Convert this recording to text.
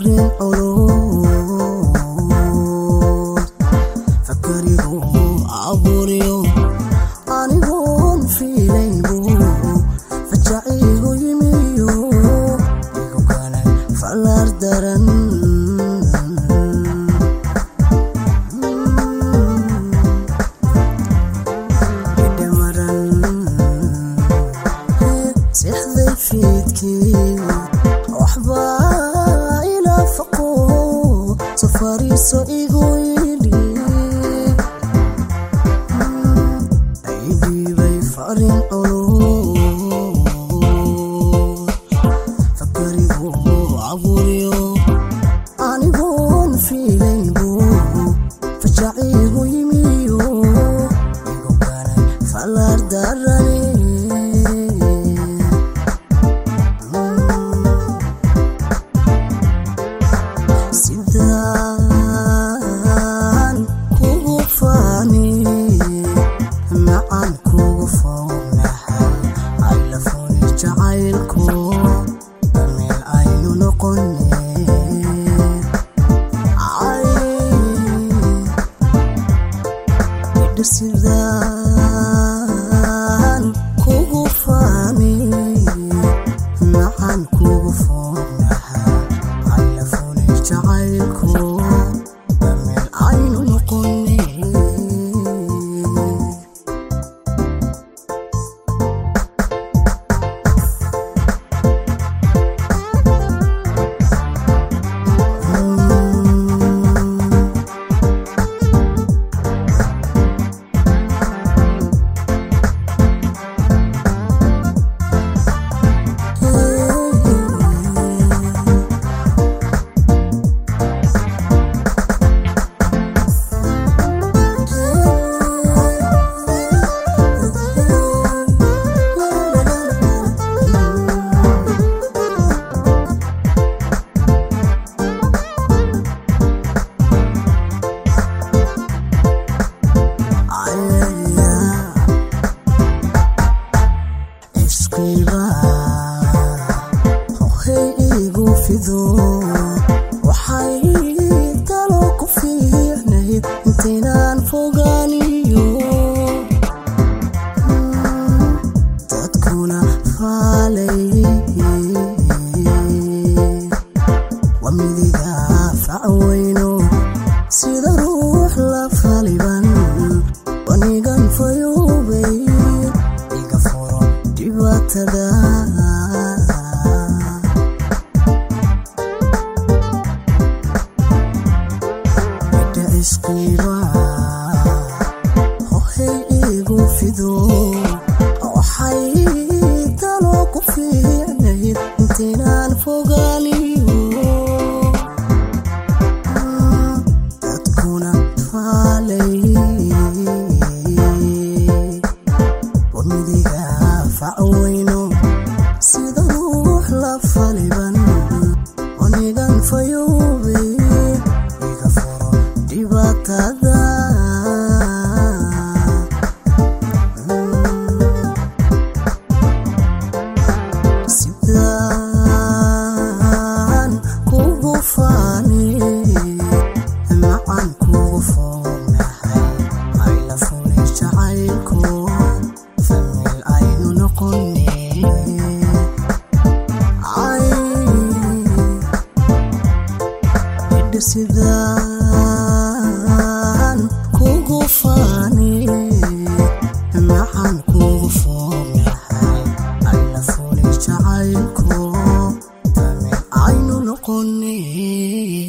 farin culus fakarigu abuuriyo anigoon fiilayn buu fajaciigu yimiyo igu kanay fallaar daran sixday fiidkii waxbaa ila faqo safariiso igu yidhi aydhiibay farin culus fakarigu abuuriyo anigoon fiilayn buu fajaciigu yimiyo igu kanay fallaar darani sidaan kugu faani macaan kugu fognahay aylafuni jacaylku meel aynu noqone sidaan kugu faani macaan kugu fognahay aylafuni jacaylku meel aynu noqone iskiiba hohay igu fido waxay talo ku fiicnayd intaynaan fogaaniyo dadkuna faalay waa midiga facweyno sida ruux la faliban wanigan fayoobay iga furo dhibaatada midha isqiiba hohay igu fido waxay talo ku fiicnayd intaynaan fogaaniyo dadkuna faalay wamidiga facweyno sida ruux la faliban onigan fayoobay iga furo dhibaatada sidaan kugu faani macaan kugu fognahay ayla fulay jacaylku famil aynu noqone ay idha sidaan kugu faani macaan kugu fognahay ayla fulay jacaylku famil aynu noqone